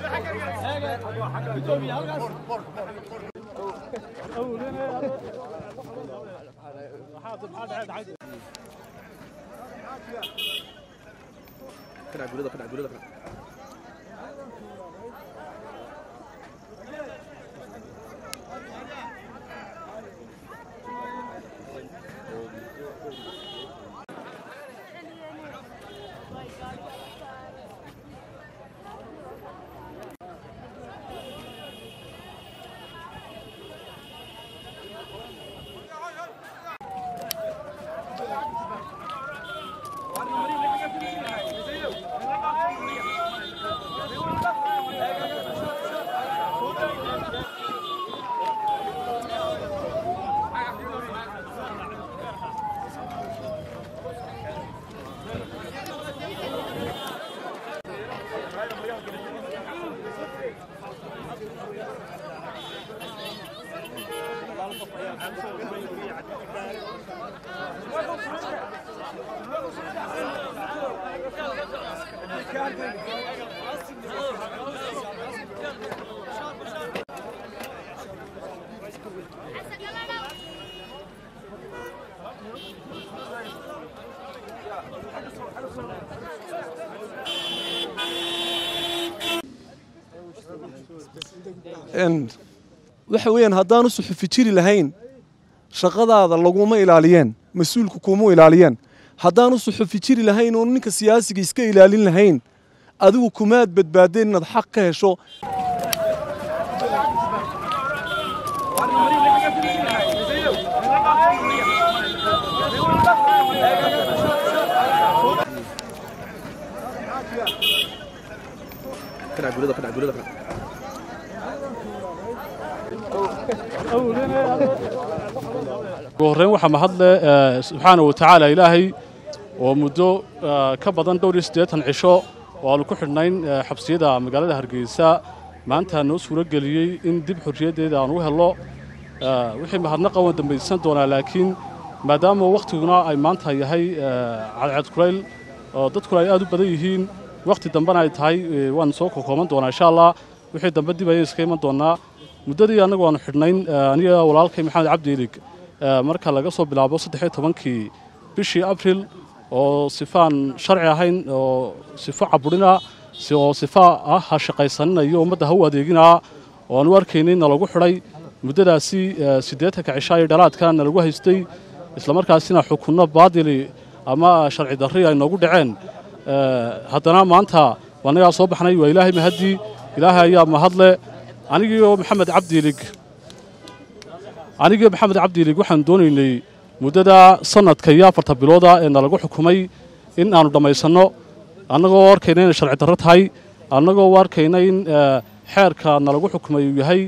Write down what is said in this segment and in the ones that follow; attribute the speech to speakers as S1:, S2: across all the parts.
S1: waxa weeyaan haddaanu suxufi jiri lahayn shaqadaada laguma ilaaliyeen mas-uulku kuma ilaaliyeen haddaanu suxufi jiri lahayn oo ninka siyaasiga iska ilaalin lahayn adigu kumaad badbaadeen inaad xaq ka hesho
S2: ugu horreyn waxaa mahadle subxaana wa tacaala ilaahay oo muddo ka badan dhowr iyo siddeetan cisho oo aanu ku xidhnayn xabsiyada magaalada hargeysa maanta noo suuro geliyey in dib xorriyaddeeda aan u hello wixii mahadnaqa waan dambaysan doonaa laakiin maadaama wakhtiguna ay maanta yahay cadceed kulayl oo dadkuna ay aad u badan yihiin wakhti dambena ay tahay waan soo kokooban doonaa insha allah wixii dambe dib ayay iska iman doonaa muddadii annagu aanu xidhnayn aniga walaalkay maxamed cabdi ilig marka laga soo bilaabo saddexiyo tobankii bishii abril oo sifaan sharci ahayn oo sifo caburina oo sifa ah ha shaqaysaninayo ummadda ha u adeeginaa oo aan u arkaynay na lagu xidhay muddadaasi siddeetanka cishaa iyo dhalaadka na lagu haystay islamarkaasina xukunno baadili ama sharci darri ay noogu dhaceen haddana maanta annagaa soo baxnay waa ilaahay mahaddii ilaahay ayaa mahadle anigiioo maxamed cabdiilig anigii maxamed cabdiilig waxaan doonaynay muddada sannadka iyo afarta bilooda ee nalagu xukumay in aanu dhammaysanno annagoo arkayna inay sharci darro tahay annagoo arkayna in xeerka nalagu xukumay uu yahay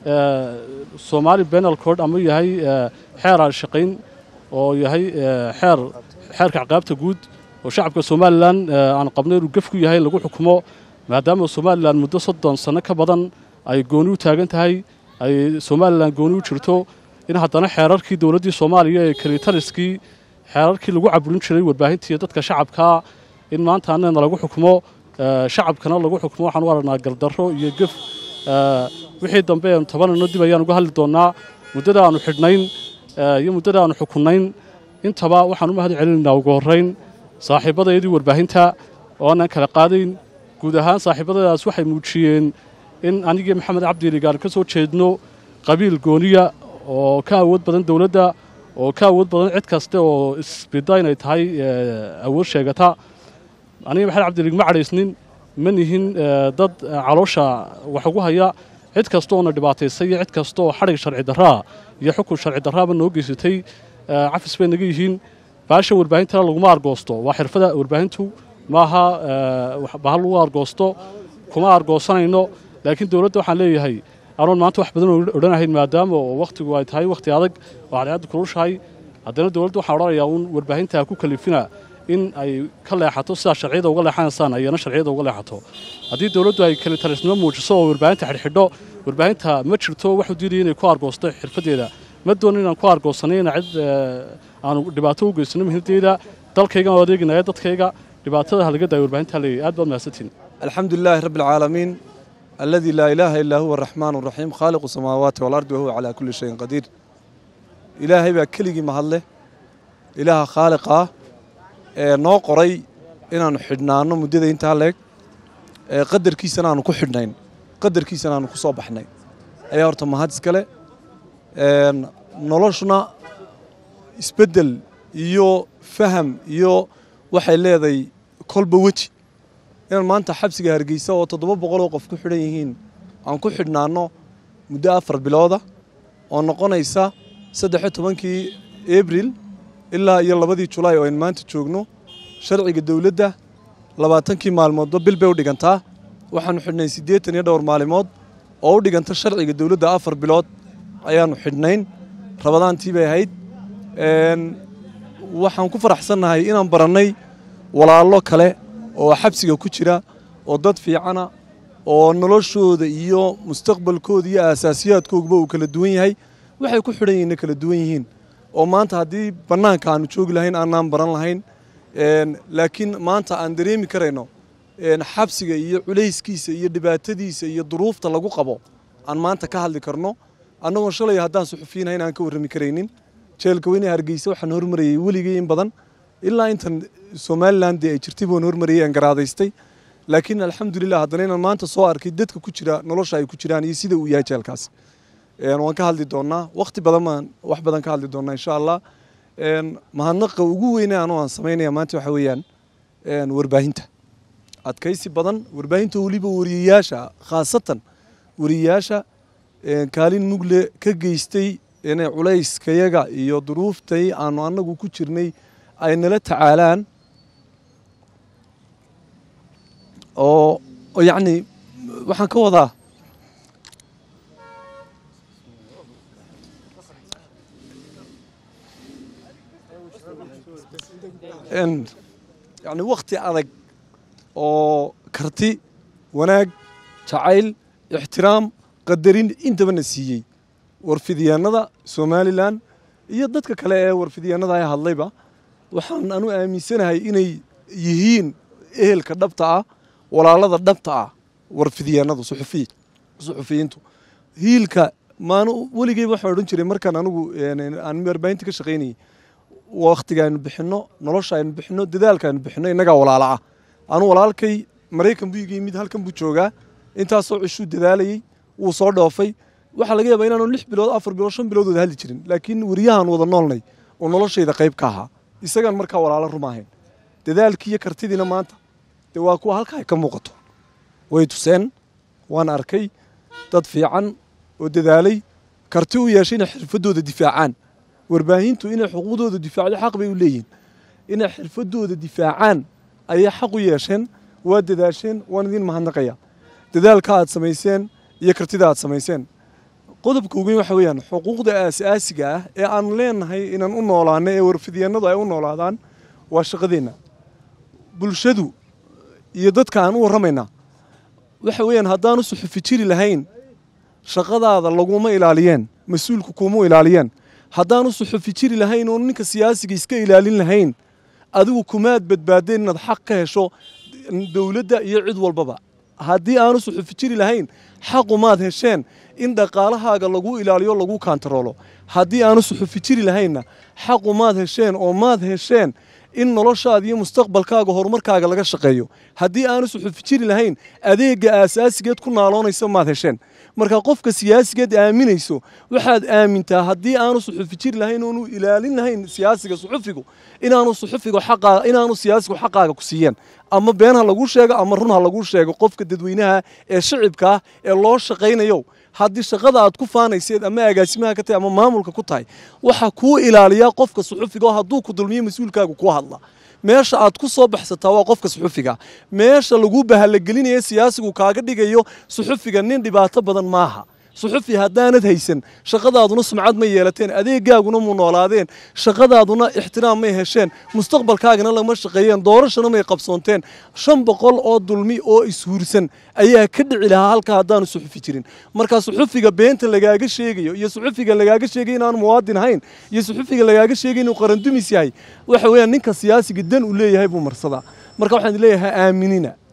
S2: somaali benal cord ama yahay xeer aan shaqayn oo yahay xeer xeerka caqaabta guud oo shacabka somalilan aan qabnay inuu gef ku yahay lagu xukumo maadaama somalilan muddo soddon sanno ka badan ay gooni u taagan tahay ay somalilan gooni u jirto in haddana xeerarkii dowladdii soomaaliya ee kelitaliskii xeerarkii lagu caburin jiray warbaahintii dadka shacabkaa in maanta annana lagu xukumo shacabkana lagu xukumo waxaan u aragnaa gardarro iyo gef wixii dambe eenu tabanayno dib ayaan uga hadli doonnaa muddada aanu xidhnayn iyo muddada aanu xukunnayn intaba waxaan u mahad celinaynaa ugu horrayn saaxiibbadayadii warbaahinta oo aanan kala qaadayn guud ahaan saaxiibbadadaas waxay muujiyeen in anigii maxamed cabdiilig aan ka soo jeedno qabiil gooniya oo ka awood badan dowladda oo ka awood badan cid kaste oo isbida inay tahay awood sheegata aniga maxamed cabdiilig ma cadhaysnin ma nihin dad caloosha wax ugu haya cid kasta oona dhibaataysay iyo cid kasta oo xadhig sharci darraa iyo xukun sharci darraaba noo geysatay cafis bay naga yihiin baasha warbaahintana laguma argoosto waa xirfada warbaahintu maaha bahal lagu argoosto kuma argoosanayno laakiin dowladda waxaan leeyahay anoon maanta wax badan odhanahayn maadaama oo wakhtigu ay tahay wakhti adag oo cadceaddu kulushahay haddana dowladda waxaan odhanayaa uun warbaahinta ku kalifina in ay ka leexato sidaa sharciyada uga leexanaysaan ayana sharciyada uga leexato haddii dowladdu ay kalitalisnimo muujiso oo warbaahinta xidhxidho warbaahinta ma jirto waxu diidaya inay ku argoosto xirfaddeeda ma doonin inaan ku argoosanay ina cid aanu dhibaato u geysano muhiimaddeeda dalkaygaan oo adeeginaya dadkayga dhibaatada halaga daaya warbaahinta leeyahy aad baad mahadsantiin
S1: alxamdu lilaahi rabbi alcaalamiin الذي لا إله إلا هو الرحمن الرحيم خالق السماوات والأرض وهو على كل شيء قدير إلهي baa keligii mahadle ilaaha khaaliqa ah ee noo qoray inaanu xidhnaano muddada intaa leeg ee qadarkiisana aanu ku xidhnayn qadarkiisana aanu ku soo baxnay ayaa horta mahad iskale noloshuna isbeddel iyo faham iyo waxay leedahay kolba weji inaan maanta xabsiga hargeysa oo toddoba boqoloo qof ku xidhan yihiin aan ku xidhnaano muddo afar bilooda oo noqonaysa saddex-iyo tobankii abril ilaa iyo labadii julaay oo aynu maanta joogno sharciga dowladda labaatankii maalmoodba bil bay u dhigantaa waxaanu xidhnay siddeetan iyo dhowr maalimood oo u dhiganta sharciga dowladda afar bilood ayaanu xidhnayn rabadaantii bay ahayd waxaan ku faraxsannahay inaan barannay walaallo kale oo xabsiga ku jira oo dad fiicana oo noloshooda iyo mustaqbalkooda iyo aasaasiyaadkoogaba uu kala duwan yahay waxay ku xidhan yihiinna kala duwan yihiin oo maanta haddii bannaanka aanu joogi lahayn aanaan baran lahayn laakiin maanta aan dareemi karayno xabsiga iyo culayskiisa iyo dhibaatadiisa iyo duruufta lagu qabo aan maanta ka hadli karno annagoo shalay haddaan suxufiyiinhayn aan ka warrami karaynin jeelka weyne hargeysa waxaan hormarayay weligay in badan ilaa intan somalilan dee ay jirtay baan hormarayay aan garaadaystay laakiin alxamdulilah haddana inaan maanta soo arkay dadka ku jira nolosha ay ku jiraan iyo sida uu yahay jeelkaas waan ka hadli doonnaa wakhti badan baan wax badan ka hadli doonnaa insha allah mahadnaqa ugu weyne anoo aan samaynaya maanta waxa weeyaan warbaahinta adkaysi badan warbaahinta weliba wariyayaasha khaasatan wariyayaasha kaalin mugle ka geystay inay culayskayaga iyo duruuftay aanu annagu ku jirnay ay nala tacaalaan oo yacni waxaan ka wadaa yacni wakhti adag oo karti wanaag jacayl ixtiraam qadarin intabana siiyey warfidyaanada somalilan iyo dadka kale ee warfidyaanada ay hadlayba waxaan anu aaminsanahay inay yihiin ehelka dhabta ah walaalada dhabta ah warfidyaanadu suxufiyiintu hiilka maan weligeyba waxaan odhan jiray markaan anigu aan warbaahinta ka shaqaynayay wakhtiga aynu bixinno nolosha aynu bixinno dadaalka aynu bixinno innagaa walaala ah anu walaalkay maraykan buu iga yimid halkan buu joogaa intaasoo cishuu dadaalayey wuu soo dhoofay waxaa laga yaabaa inaanu lix bilood afar bilood shan bilood wada hadli jirin laakiin weriyahaan wada noolnay oo noloshayda qayb ka ahaa isagaan markaa walaalo ruma ahayn dadaalkii iyo kartidiina maanta dee waa kuwa halka ay ka muuqato way tuseen waan arkay dad fiican oo dadaalay karti u yeeshay inay xirfadooda difaacaan warbaahintu inay xuquuqdooda difaacdo xaq bay u leeyihin inay xirfadooda difaacaan ayay xaq u yeesheen waa dadaasheen waan idiin mahadnaqaya dadaalka aad samayseen iyo kartida aad samayseen qodobka ugu weyn waxa weeyaan xuquuqda aasaasiga ah ee aanu leenahay inaan u noolaano ee warfidyaanadu ay u noolaadaan waa shaqadeenna bulshadu iyo dadka aan u warramaynaa waxa weeyaan haddaanu suxufi jiri lahayn shaqadaada laguma ilaaliyeen mas-uulku kuma ilaaliyeen haddaanu suxufi jiri lahayn oo ninka siyaasiga iska ilaalin lahayn adigu kumaad badbaadeen inaad xaq ka hesho dowladda iyo cid walbaba haddii aanu suxufi jiri lahayn xaqumaad hesheen in dhaqaalahaaga lagu ilaaliyo lagu kaantaroolo haddii aanu suxufi jiri lahaynna xaqumaad hesheen oo maad hesheen in noloshaada iyo mustaqbalkaaga horumarkaaga laga shaqeeyo haddii aanu suxufi jiri lahayn adeega aasaasigeed ku naaloonaysa maad hesheen marka qofka siyaasigeed aaminayso waxaad aamintaa haddii aanu suxufi jiri lahayn oonu ilaalin lahayn siyaasiga suxufigu inaanu suxufigu xaqaa inaanu siyaasigu xaqaaga ku siiyeen ama been ha laguu sheego ama run ha laguu sheego qofka dadweynaha ee shicibka ah ee loo shaqaynayo haddii shaqada aad ku faanayseed ama agaasimaha ka tahay ama maamulka ku tahay waxaa kuu ilaaliyaa qofka suxufiga oo hadduu ku dulmiyo mas-uulkaagu kuu hadla meesha aad ku soo baxsataa waa qofka suxufiga meesha lagu bahalagelinaya siyaasigu kaaga dhigayo suxufiga nin dhibaato badan maaha suxufi haddaanad haysan shaqadaaduna sumcad ma yeelateen adeegaaguna mu noolaadeen shaqadaaduna ixtiraam may hesheen mustaqbalkaagana lama shaqeeyeen doorashana may qabsoonteen shan boqol oo dulmi oo ishuursan ayaa ka dhici lahaa halka haddaanu suxufi jirin marka suxufiga beenta lagaaga sheegayo iyo suxufiga lagaaga sheegay inaanu muwaadin ahayn iyo suxufiga lagaaga sheegay inuu qarandumis yahay waxa weeyaan ninka siyaasiga dan uu leeyahay buu marsadaa marka waxaan leeyahay aaminina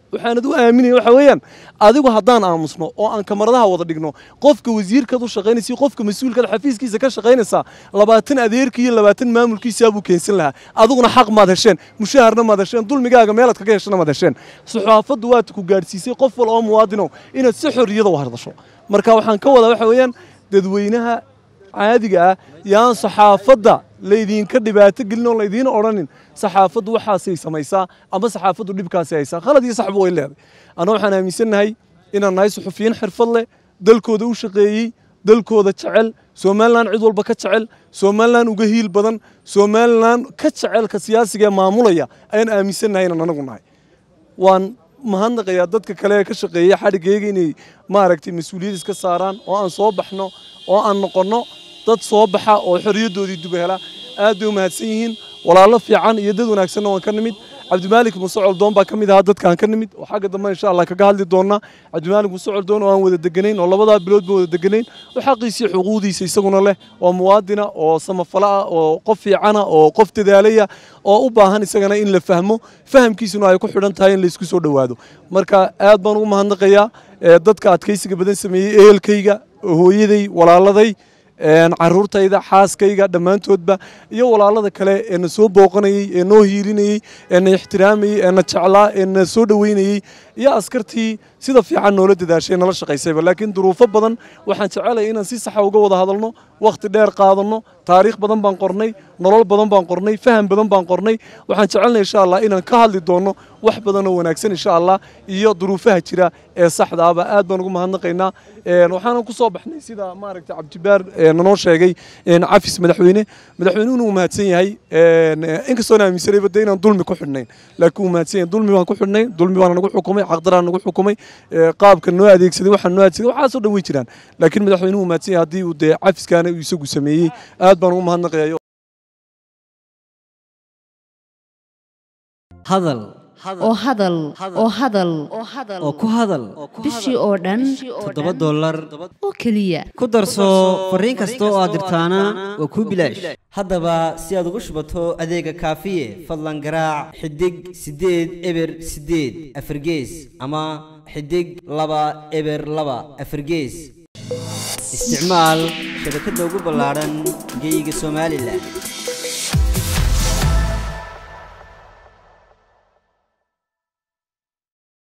S1: waxaanad u aaminaya waxa weeyaan adigu haddaan aamusno oo aan kamaradaha wada dhigno qofka wasiirkaad u shaqaynaysa qofka mas-uulkaad xafiiskiisa ka shaqaynaysaa labaatan adeerkii iyo labaatan maamulkiisaa buu keensan lahaa adiguna xaq maad hesheen mushaharna maad hesheen dulmigaaga meelaad kaga heshana maad hesheen saxaafaddu waad ku gaadhsiisay qof wal oo muwaadinow inaad si xorriyada u hadasho marka waxaan ka wadaa waxa weeyaan dadweynaha caadiga ah yaan saxaafadda laydinka dhibaato gelin oo laydiina odhanin saxaafaddu waxaasay samaysaa ama saxaafaddu dhibkaasay haysaa khalad iyo saxba way leeday anna waxaan aaminsannahay inaan nahay suxufiyiin xirfad leh dalkooda u shaqeeyey dalkooda jecel somalilan cid walba ka jecel somalilan uga hiil badan somalilan ka jecelka siyaasiga ee maamulaya ayaan aaminsannahay inaan anagu nahay waan mahadnaqayaa dadka kale ee ka shaqeeya xadhigayga inay maaragtay mas-uuliyad iska saaraan oo aan soo baxno oo aan noqonno dad soo baxa oo xorriyaddoodii dub hela aad bay u mahadsan yihiin walaallo fiican iyo dad wanaagsanna waan ka nimid cabdimaalik muse coldoon baa ka mid ahaa dadkaan ka nimid oo xagga dambe insha allah kaga hadli doonaa cabdimaalik muse coldoon oo aan wada deganayn oo labadaa bilood ba wada deganayn oo xaqiisii xuquuqdiisa isaguna leh oo muwaadina oo samafala ah oo qof fiicana oo qof dadaalaya oo u baahan isagana in la fahmo fahamkiisuna ay ku xidhan tahay in laysku soo dhowaado marka aad baan ugu mahadnaqayaa dadka adkaysiga badan sameeyey ehelkayga hooyaday walaaladay caruurtayda xaaskayga dhammaantoodba iyo walaalada kale ee na soo booqanayey ee noo hiilinayey ee na ixtiraamayey ee na jeclaa ee na soo dhoweynayey iyo askartii sida fiican noola dadaashay nala shaqaysayba laakiin duruufo badan waxaan jecelaya inaan si saxa uga wada hadalno wakhti dheer qaadanno taariikh badan baan qornay nolol badan baan qornay faham badan baan qornay waxaan jecelnay insha allah inaan ka hadli doonno wax badan oo wanaagsan insha allah iyo duruufaha jira ee saxda ahba aad baan ugu mahadnaqaynaa waxaanan ku soo baxnay sida maaragtay cabdibaar nanoo sheegay cafis madaxweyne madaxweynuhuna uu mahadsan yahay inkastoona aaminsanayba dee inaan dulmi ku xidhnayn laakiin uu mahadsan yahay dulmi baan ku xidhnay dulmi baana nagu xukumay caqdaraan nagu xukumay qaabka noo adeegsaday waxaan noo adeegsaday waxaasoo dhan way jiraan laakiin madaxweynuhu uu mahadsan yahay haddii uu dee cafiskaana uu isagu sameeyey aad baan ugu mahadnaqayaa
S3: hadal
S4: oo hadal oo hadal
S3: oo ku hadal
S4: bishii oo dhan
S3: toddoba dollar
S4: oo keliya
S3: ku darso fariin kasta oo aad dirtaana waa kuu bilaash haddaba si aad ugu shubato adeega kaafiye fadlan garaac xidig siddeed eber siddeed afargees ama xidig laba eber laba afargees isticmaal shabakadda ugu ballaadhan geyga somalilan